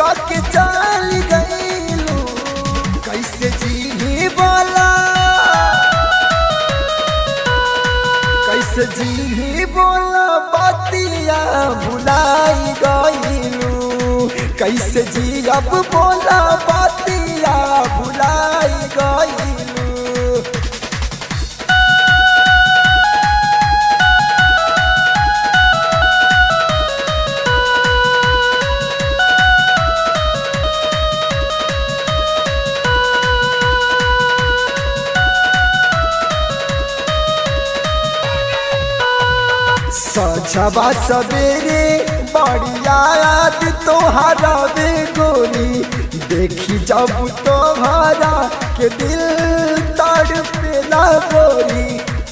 काके चल गईलू कैसे जी बोला कैसे जी बोला बातिया भुलाई गईलू कैसे जी अब बोला बातिया भुलाई गईलू सजबा सवेरे बढ़िया याद तोहरा बे गोरी देखी जब तोहरा के दिल तड़पेला गोरी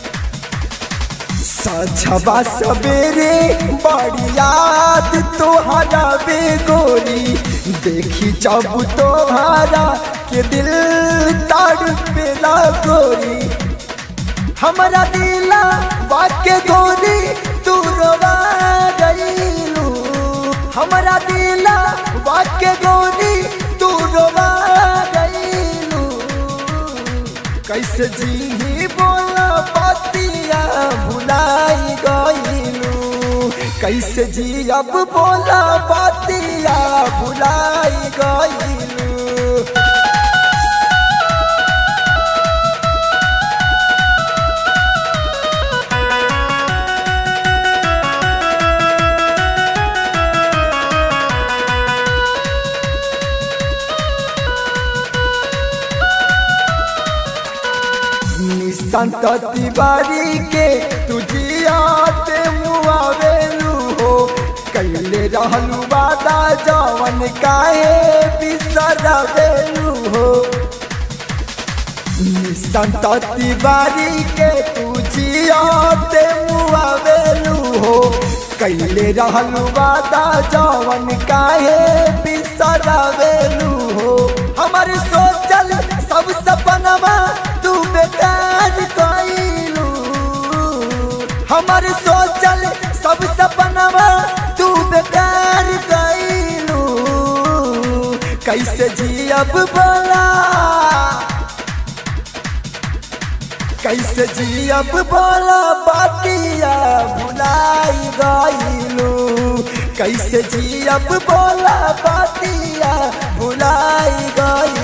सजबा सवेरे बढ़िया याद तोहरा बे गोरी देखी जब तोहरा के दिल तड़पेला गोरी हमारा दिला वाके गोरी तू रोवा गईलू हमारा दिला वाके गोरी तू रोवा गईलू कैसे जी बोला बातिया भुलाई गईलू कैसे जी अब बोला बातिया भुलाई गईलू संत तिवारी के तुझियाते मुआवेलू हो कैले रहलू वादा जवन काहे बिसरवेलू हो संत तिवारी के तुझियाते मुआवेलू हो कैले रहलू वादा जवन काहे बिसरवेलू हो हमारे सोचल सब सपनवा तू बेकार कइलू हमर सोचल सब सपनवा तू बेकार कइलू कैसे जियब बोला कैसे जियब बोला बातिया भुलाई गइलू कैसे जियब बोला बातिया भुलाई गइलू